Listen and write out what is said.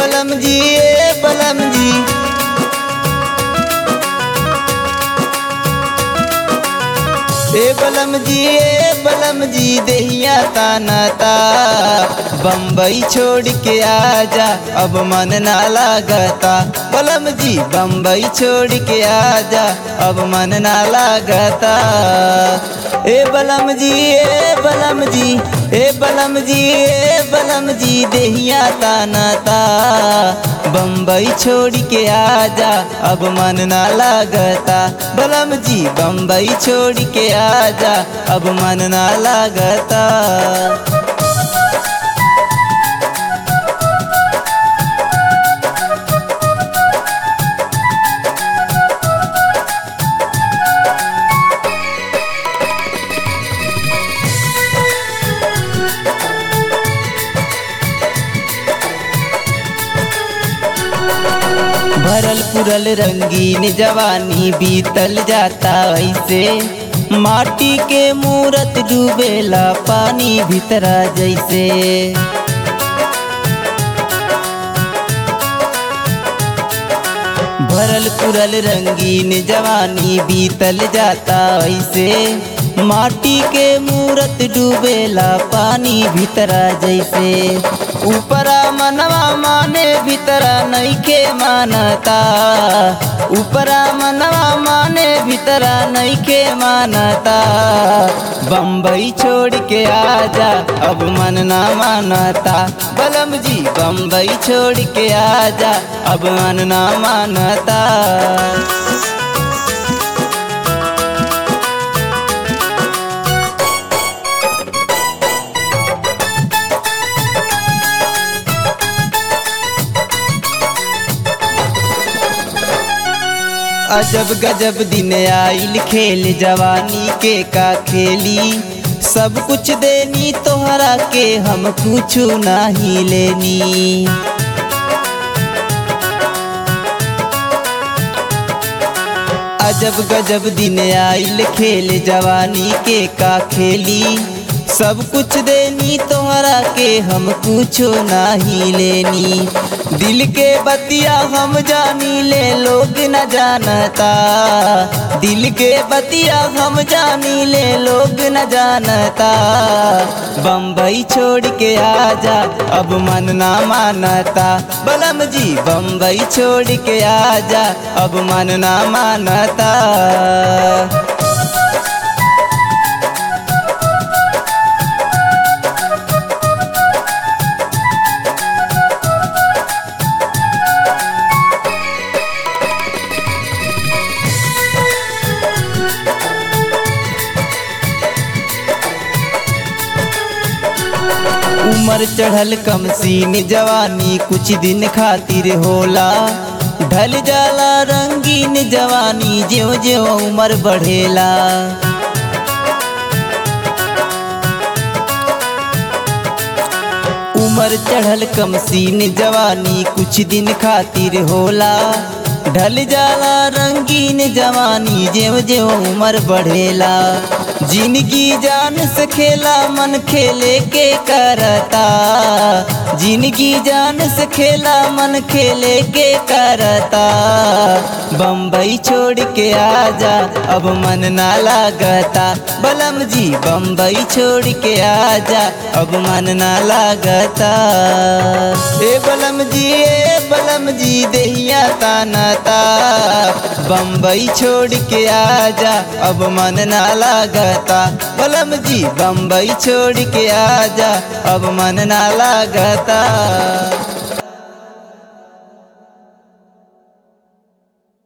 बलम जी ए बलम जी ए बलम जी ए बलम जी देहिया ताना ता बम्बई छोड़ के आजा अब मन ना लागता बलम जी बम्बई छोड़ के आजा अब मन ना लागता ए बलम जी ए बलम जी ए बलम जी ए बलम जी देहिया ताना ता बम्बई छोड़ के आजा अब मन ना लागता बलम जी बम्बई छोड़ के आजा अब मन ना लागता भरल पुरल रंगीन जवानी बीतल जाता ऐसे माटी के मूरत डूबेला पानी भीतरा जैसे भरल पुरल रंगीन जवानी बीतल जाता ऐसे माटी के मूरत डूबेला पानी भीतरा जैसे ऊपरा मनवा माने भीतरा नईखे मानता ऊपरा मनवा माने भीतरा नईखे मानता बम्बई छोड़ के आजा अब मन ना मानता बलम जी बम्बई छोड़ के आजा अब मन ना मानता अजब गजब दिन आइल खेल जवानी के का खेली सब कुछ देनी तोहरा के हम कुछ नहीं लेनी अजब गजब दिन आइल खेल जवानी के का खेली सब कुछ देनी तोहरा के हम कुछो नहीं लेनी दिल के बतिया हम जानी ले लोग न जानता दिल के बतिया हम जानी ले लोग न जानता बम्बई छोड़ के आजा अब मन ना मानता बलम जी बम्बई छोड़ के आजा अब मन ना मानता उमर चढ़ल कम सीन जवानी कुछ दिन खातिर होला ढल जाला रंगीन जवानी ज्यो ज्यो उमर बढ़ेला उमर चढ़ल कम सीन जवानी कुछ दिन खातिर होला ढल जाला रंगीन जवानी जेव जेव उमर बढ़ेला जिंदगी जान से खेला मन खेले के करता जिंदगी जान से खेला मन खेले के करता बम्बई छोड़ के आजा अब मन ना लागता बलम जी बम्बई छोड़ के आजा अब मन ना लागता ए बलम जी ए बलम जी देहिया ताना ता बम्बई छोड़ के आजा अब मन ना लागता बलम जी बम्बई छोड़ के आजा अब मन ना लागता